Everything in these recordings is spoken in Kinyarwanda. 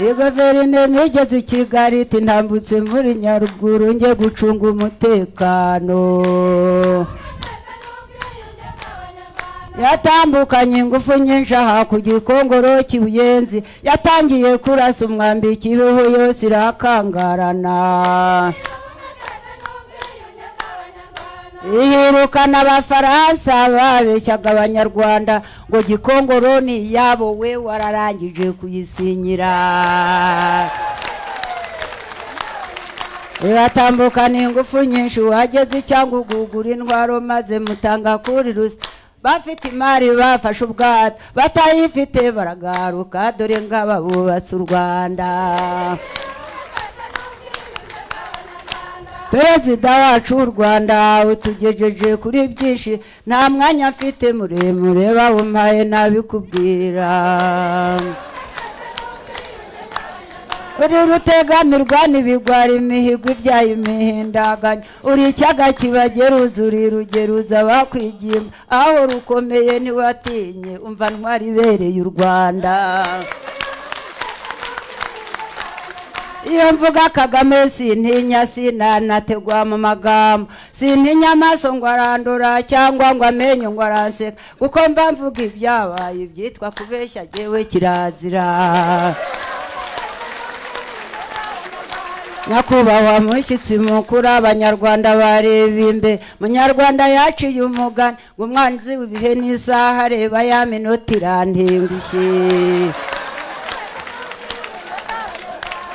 iyi guverinoma igeze i kigali iti ntambutse muri nyaruguru njye gucunga umutekano yatambukanye ingufu nyinshi aha ku gikongoro kibuyenzi yatangiye kurasa umwambi kibeho yose irakangarana ihirukana abafaransa babeshyaga abanyarwanda ngo gikongoro ni iyabo we wararangije kuyisinyira ibatambukana ingufu nyinshi wageze cyangwa ugugura indwara maze mutanga kuri rusa bafite imari bafashe ubwato batayifite baragaruka dore ngaba bubatse u rwanda perezida wacu w'u rwanda utugejeje kuri byinshi nta mwanya mfite muremure bawumpaye nabikubwira uri rutegamirwa n'ibigwari imihigo ibyaye imihindaganya uri icyaga kibageruza uri rugeruza bakwigimba aho rukomeye ntiwatinye umva ntwari ibereye u rwanda iyo mvuga kagame sintinya sinanategwa mu magambo sintinya amaso ngo arandura cyangwa ngo amenyo ngo aranseka kuko mba mvuga ibyabaye ibyitwa kubeshya agewe kirazira nyakubahwa mushyitsi mukuru abanyarwanda bareba imbere munyarwanda yaciye umugani ngo umwanzi w'ibihe n'isaha areba ya minota irantengushye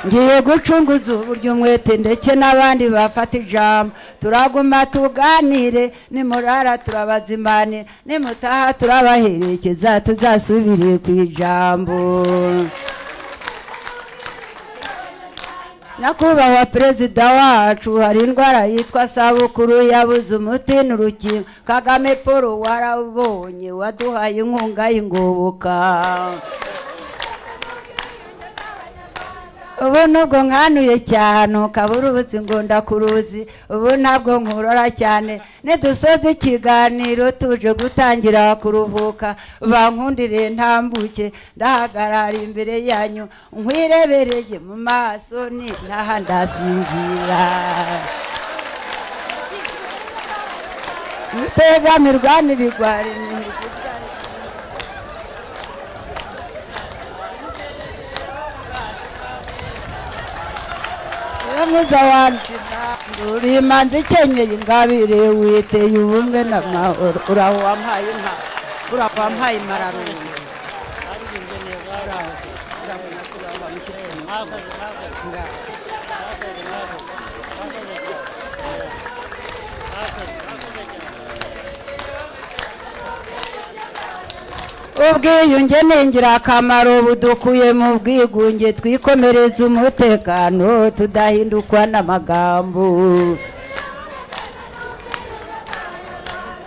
ngiye gucunguza uburyo umwete ndetse n'abandi bafata ijambo turaguma tuganire nimurara turabazimanira nimutaha turabaherekeza tuzasubire ku ijambo nyakubahwa perezida wacu hari indwara yitwa sabukuru yabuze umuti n'urukingo kagame paul warabonye waduhaye inkunga y'ingoboka ubu nubwo nkanuye cyane ukabura ubuzi ngo ndakuruzi ubu ntabwo nkurora cyane nidusoze ikiganiro tuje gutangira kuruhuka bankundire ntambuke ndahagarara imbere yanyu nkwirebereye mu maso ni naha ndasinzira mutegamirwa n'ibigwari imihigo mwiza wanzima uri imanzi ikenyeye ingabire witeye ubumwe n'amahoro uraho wampaye inka uraho wampaye impararungu ubwiyunge ni ingirakamaro budukuye mu bwigunge twikomereza umutekano tudahindukwa n'amagambo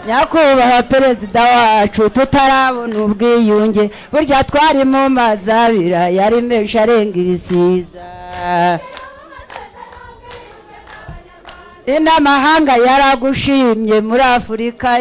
nyakubahwa perezida wacu tutarabona ubwiyunge burya twari mu mazi abira yari menshi arenga ibisiza inamahanga yaragushimye muri afurika